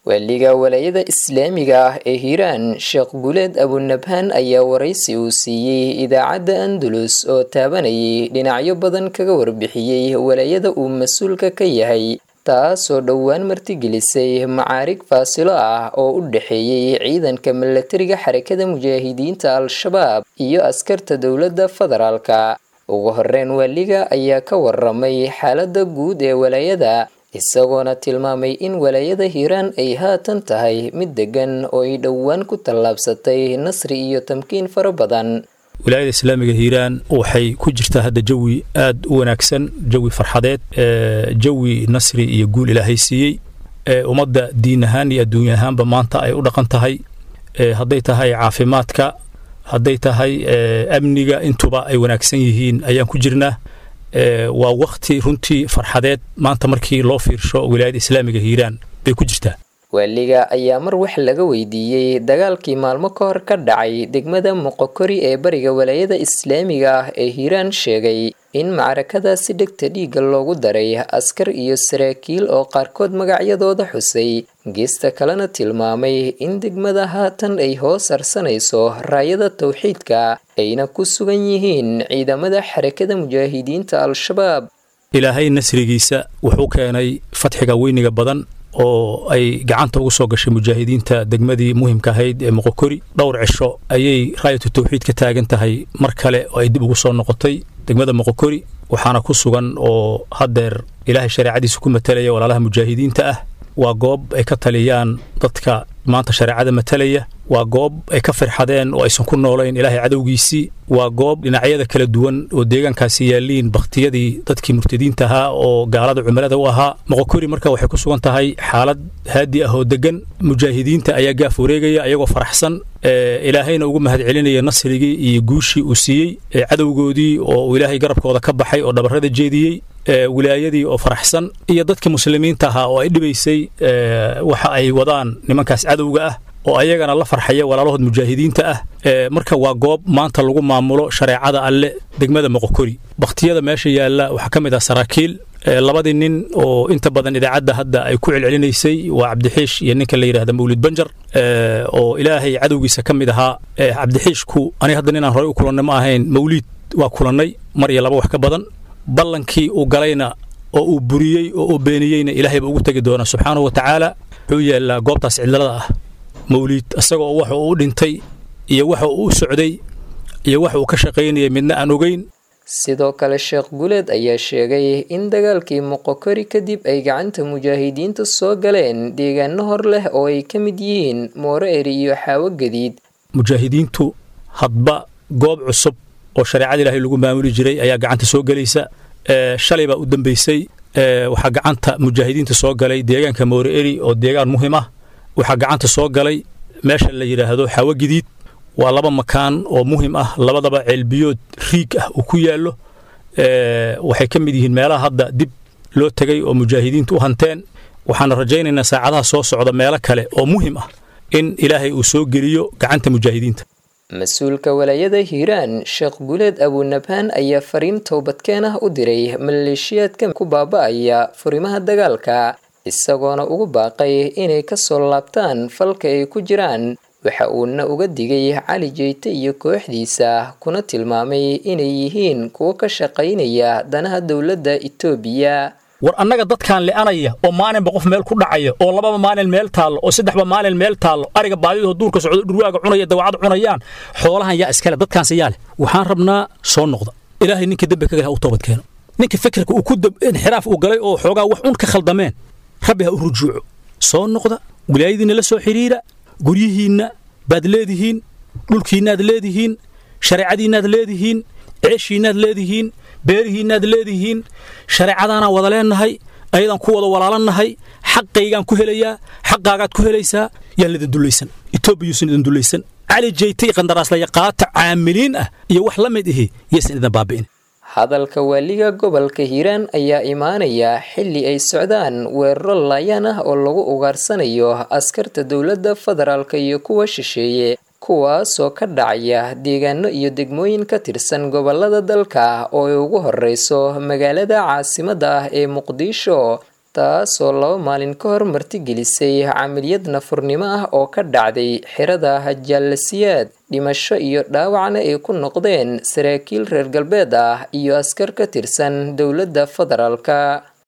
waaliga walaayada islaamiga ah ee hiiraan sheekh guleed abunabhaan ayaa waraysi uu siiyey idaacadda andalus oo taabanayay dhinacyo badan kaga warbixiyey walaayada uu mas-uulka ka yahay taasoo dhowaan martigelisay macaarig faasilo ah oo u dhexeeyey ciidanka milatariga xarakada mujaahidiinta al-shabaab iyo askarta dowladda federaalka ugu horeyn waaliga ayaa ka waramay xaaladda guud ee walaayada isagoona tilmaamay in walaayada hiiraan ay haatan tahay mid degan oo ay dhowaan ku tallaabsatay nasri iyo tamkiin fara badan wilaayada islaamiga hiiraan waxay ku jirtaa hadda jawi aad u wanaagsan jawi farxadeed jawi nasri iyo guul ilaahay siiyey ummadda diin ahaan iyo adduunya ahaanba maanta ay u dhaqan tahay hadday tahay caafimaadka hadday tahay amniga intuba ay wanaagsan yihiin ayaan ku jirnaa waa wakti runtii farxadeed maanta markii loo fiirsho wilaayada islaamiga hiiraan bay ku jirtaa waaliga ayaa mar wax laga weydiiyey dagaalkii maalmo ka hor ka dhacay degmada moqokori ee bariga walaayada islaamiga ah ee hiiraan sheegay in macrakadaasi dhegta dhiigga loogu daray askar iyo saraakiil oo qaarkood magacyadooda xusay geesta kalena tilmaamay in degmada haatan ay hoos harsanayso raayada tawxiidka ayna ku sugan yihiin ciidamada xarakada mujaahidiinta al-shabaab ilaahay nasrigiisa wuxuu keenay fatxiga weyniga badan oo ay gacanta ugu soo gashay mujaahidiinta degmadii muhimka ahayd ee moqokori dhowr cisho ayay raayatu tawxiid ka taagan tahay mar kale oo ay dib ugu soo noqotay degmada moqokori waxaana ku sugan oo haddeer ilaahay shareecadiisa ku matalaya walaalaha mujaahidiinta ah waa goob ay ka taliyaan dadka maanta shareecada matalaya waa goob ay ka firxadeen oo aysan ku noolayn ilaahay cadowgiisii waa goob dhinacyada kala duwan oo deegaankaasi yaalliin bakhtiyadii dadkii murtadiinta ahaa oo gaalada cumilada u ahaa moqokori marka waxay ku sugan tahay xaalad haadi ah oo deggan mujaahidiinta ayaa gaaf wareegaya ayagoo faraxsan ilaahayna ugu mahad celinaya nasrigii iyo guushii uu siiyey cadowgoodii oo uu ilaahay garabkooda ka baxay oo dhabarrada jeediyey wilaayadii oo faraxsan iyo dadkii muslimiinta ahaa oo ay dhibaysay waxa ay wadaan nimankaas cadowga ah oo ayagana la farxaya walaalahood mujaahidiinta ah marka waa goob maanta lagu maamulo shareecada alle degmada moqokori bakhtiyada meesha yaalla waxaa ka mid ah saraakiil labadii nin oo inta badan idaacadda hadda ay ku celcelinaysay waa cabdixiish iyo ninka la yidhahda mawlid banjar oo ilaahay cadowgiisa ka mid ahaa cabdixiishku aniga hadda ninaan horey u kulannay ma ahayn mawliid waa kulannay mar iyo laba wax ka badan ballankii uu galayna oo uu buriyey oo uu beeniyeyna ilaahay baa ugu tegi doonaa subxaanahu wa tacaala wuxuu yaallaa goobtaas cidlada ah mawliid isagoo waxa uu u dhintay iyo waxa uu u socday iyo waxa uu ka shaqaynayay midna aan ogeyn sidoo kale sheekh guleed ayaa sheegay in dagaalkii moqokori kadib ay gacanta mujaahidiinta soo galeen deegaano hor leh oo ay ka mid yihiin moore eri iyo xaawo gadiid mujaahidiintu hadba goob cusub oo shareecada ilaahay lagu maamuli jiray ayaa gacanta soo gelaysa shalay baa u dambaysay waxaa gacanta mujaahidiinta soo galay deegaanka moore eri oo deegaan muhim ah waxaa gacanta soo galay meesha la yidhaahdo xaawo gadiid waa laba makaan oo muhim ah labadaba ceelbiyood riig ah uu ku yaallo waxay ka mid yihiin meelaha hadda dib loo tegay oo mujaahidiintu u hanteen waxaana rajaynaynaa saacadaha soo socda meelo kale oo muhim ah in ilaahay uu soo geliyo gacanta mujaahidiinta mas-uulka walaayada hiiraan sheekh guleed abunabhaan ayaa fariin towbadkeen ah u diray maleeshiyaadka ku baaba'aya furimaha dagaalka isagoona ugu baaqay inay ka soo laabtaan falka ay ku jiraan waxa uuna uga digay cali jeyte iyo kooxdiisa kuna tilmaamay inay yihiin kuwo ka shaqaynaya danaha dowladda itoobiya war annaga dadkaan le'anaya oo maalinba qof meel ku dhacaya oo lababa maalin meel taallo oo saddexba maalin meel taallo ariga baadidoo duurka socdo dhurwaaga cunaya dawacad cunayaan xoolahan yaa iskale dadkaanse yaa leh waxaan rabnaa soo noqda ilaahay ninka dembi kaga ha u toobad keeno ninka fikirka uu ku inxiraaf uu galay oo xoogaa wax un ka khaldameen rabbi ha u rujuuco soo noqda wilaayadiinna la soo xidhiira guryihiinna baad leedihiin dhulkiinnaad leedihiin shareecadiinnaad leedihiin ceeshiinnaad leedihiin beerihiinnaad leedihiin shareecadaanaan wada leennahay ayadaan ku wada walaalannahay xaqaygaan ku helayaa xaqaagaad ku helaysaa yaan lidin dullaysan etoobiyuusan idin dullaysan cali jeytay qandaraaslaya-qaata caamiliin ah iyo wax la mid ihi yaysan idin baabi'in hadalka waaliga gobolka hiiraan ayaa imaanaya xilli ay socdaan weeraro laayaan ah oo lagu ugaarsanayo askarta dowladda federaalk iyo kuwa shisheeye kuwaasoo ka dhacaya deegaano iyo degmooyin ka tirsan gobolada dalka oo ay ugu horeyso magaalada caasimadda ah ee muqdisho taasoo laba maalin ka hor martigelisay camaliyad nafurnimo ah oo ka dhacday xirada jaalasiyaad dhimasho iyo dhaawacna ay ku noqdeen saraakiil reer galbeed ah iyo askar ka tirsan dowladda federaalka